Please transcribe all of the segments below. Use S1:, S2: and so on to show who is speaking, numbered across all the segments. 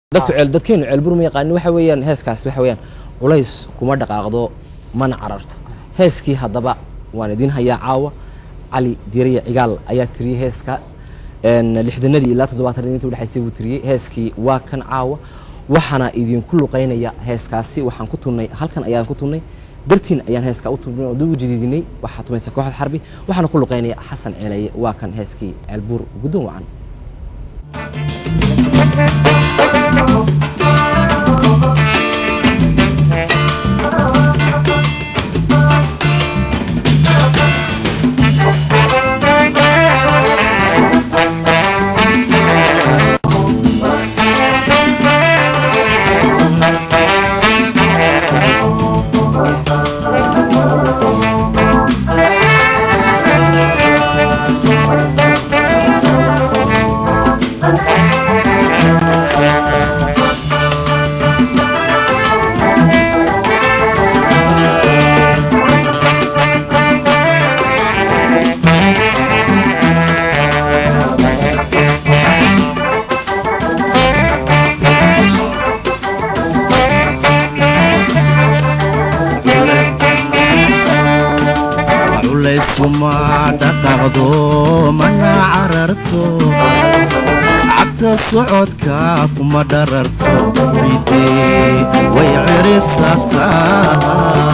S1: dadku ceel dadkeenu ceelbur ma yaqaanin waxa weeyaan heeskaasi waxa weeyaan culays kuma dhaqaaqdo mana cararto heeskii haddaba waan idin hayaa caawa cali diiriya cigaal ayaa tiriyey heeska lixdanadii ilaa toddobaatan inta udhexaysay buu tiriyey heeskii waa kan caawa waxaana idinku luqaynaya heeskaasi waxaan ku tunnay halkan ayaan ku tunnay dartiin ayaan heeskaa u tunnay oo dib u jadiidinay waxaa tumaysa kooxda xarbi waxaana ku luqaynaya xasan ceelaye waa kan heeskii ceelbuur guddoon wacan
S2: culaysuma dhaqaaqdo mana cararto cagta socodka kuma dhararto bidee way ciribsataa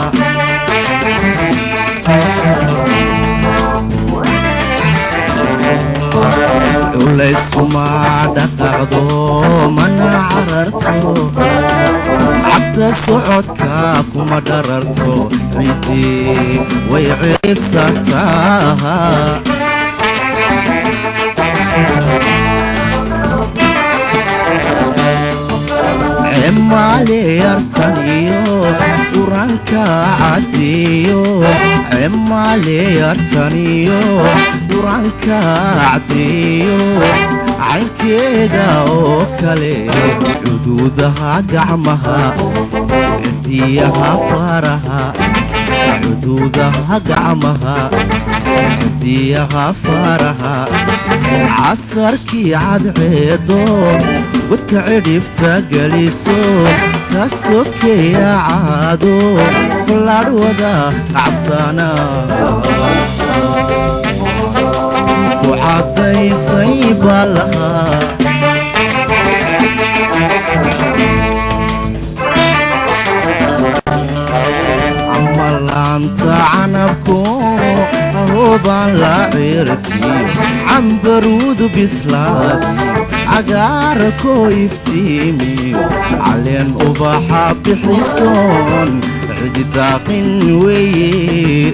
S2: culaysuma dhaqaaqdo mana cararto cagta socodka kuma dhararto cidii way ciribsataa cemaaleyartaniyo duranka cadiyo cemaaleyartaniyo duranka cadiyo caynkeeda oo kale cuduudaha gacmaha cidiyaha faraha cuduudaha gacmaha cidiyaha faraha casarkii cadceedo godka cidhibta geliso ka sokeeya caado fallaadhwada kacsana ku caddaysay baa lahaa camalaanta canabku ahoobaan la cirtiyo cambaruudu bislaadi cagaarkoo iftiimiyo caleen ubaxa bixisoon cididaaqin weeye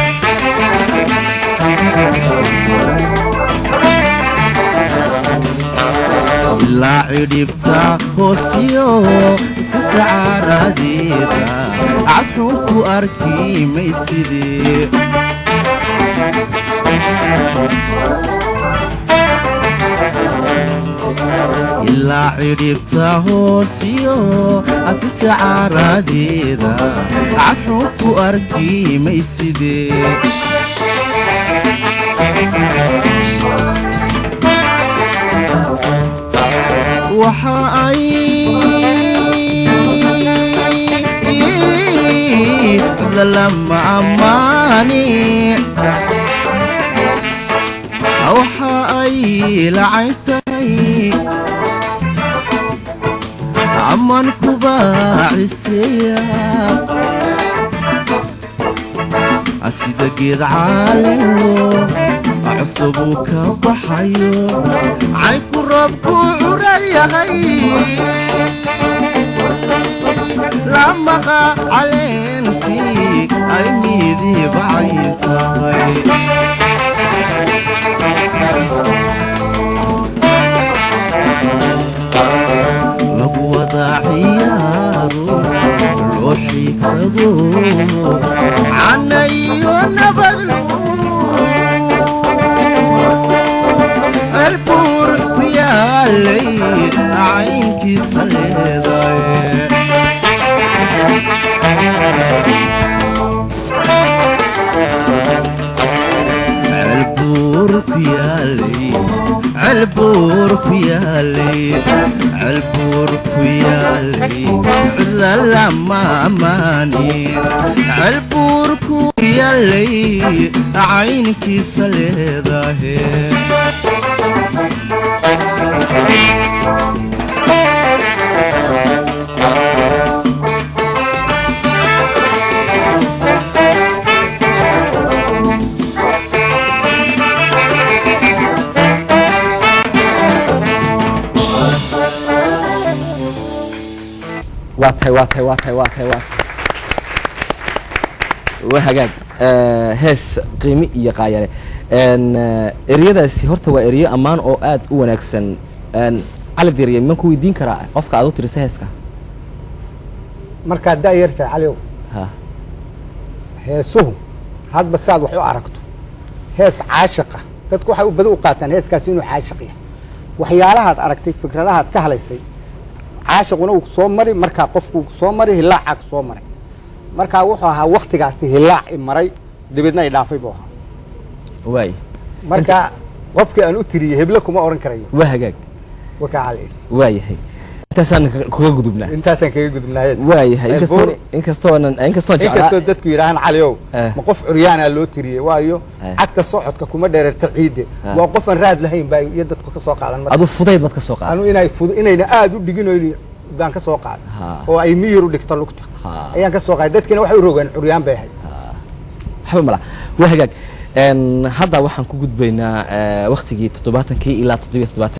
S2: ilaa cidhibta hoosyo sinta caaradeeda cadxun ku arki maysidee ilaa cidhibta hoosyo adinta caaradeeda cadxun ku arki maysidee waxa ay lama ammaani waxa ay lacayntay aman kubaaciseya sida geed caalelo cusubuu ka baxayo caynku roobku curar yahay lamaqa caleentii ay midiibacay tahay lagu wadaa ciyaaro loo xiigsado canayo nabadlu cerbuur ku yaalay caynkiisa leedaye celbuur ku yaalay celbuur ku yaalay celbuur ku yaalay cidla lama ammaani ceelbuur ku yaalay caynkiisa leedahe
S1: waa tahay waa tahay waa tahay waa tahay waa tahay waa hagaag Eh, hees qiimi iyo qaayale En, eh, ereyadaasi horta waa ereyo ammaan oo aad u wanaagsan En, cali diriye man ku weydiin karaa qofka aad u tirisa heeska
S3: markaad da'yartahay caliow
S1: ha
S3: heesuhu hadba saad wax u aragto hees caashiqa dadku waxay u badi u qaataan heeskaasi inuu caashiq yahay waxyaalahaad aragtay fikradahaad ka halaysay caashiquna uu soo mari markaa qofku soo mari hilaacaa soo maray markaa wuxuu ahaa waktigaasi hilaac i maray dabeedna i dhaafay buu ahaa
S1: waay
S3: marka qofkii aan u tiriyey heble kuma oran karayo
S1: waa hagaag
S3: wakaa cali
S1: waayahay intaasaan ka- kaga gudubnaa
S3: intaasaan kaga gudubnaa heeska
S1: waayahay
S3: Hees
S1: inkastoo
S3: buur-
S1: inkastoonan inkastoon
S3: inkastoo
S1: jeclaa
S3: dadku yidhaahaan caliow
S1: Eh.
S3: ma qof curyaanaa loo tiriyey waayo
S1: Eh.
S3: cagta socodka kuma dhereerta ciidde
S1: Ah.
S3: waa qofaan raad lahayn baa iyo dadku ka soo qaadan marka
S1: adu fudayd baad ka soo qaaday
S3: anu inay fud inayna aada u dhiginoyn baan ka soo qaaday
S1: Ha.
S3: oo ay miyir u dhigto lugta
S1: Ha.
S3: ayaan ka soo qaaday dadkina waxay u rogeen curyaan bay ahayd
S1: waxba mala waa hagaag En, hadda waxaan ku gudbaynaa eh, waktigii toddobaatankii ilaa toddobiyo toddobaatan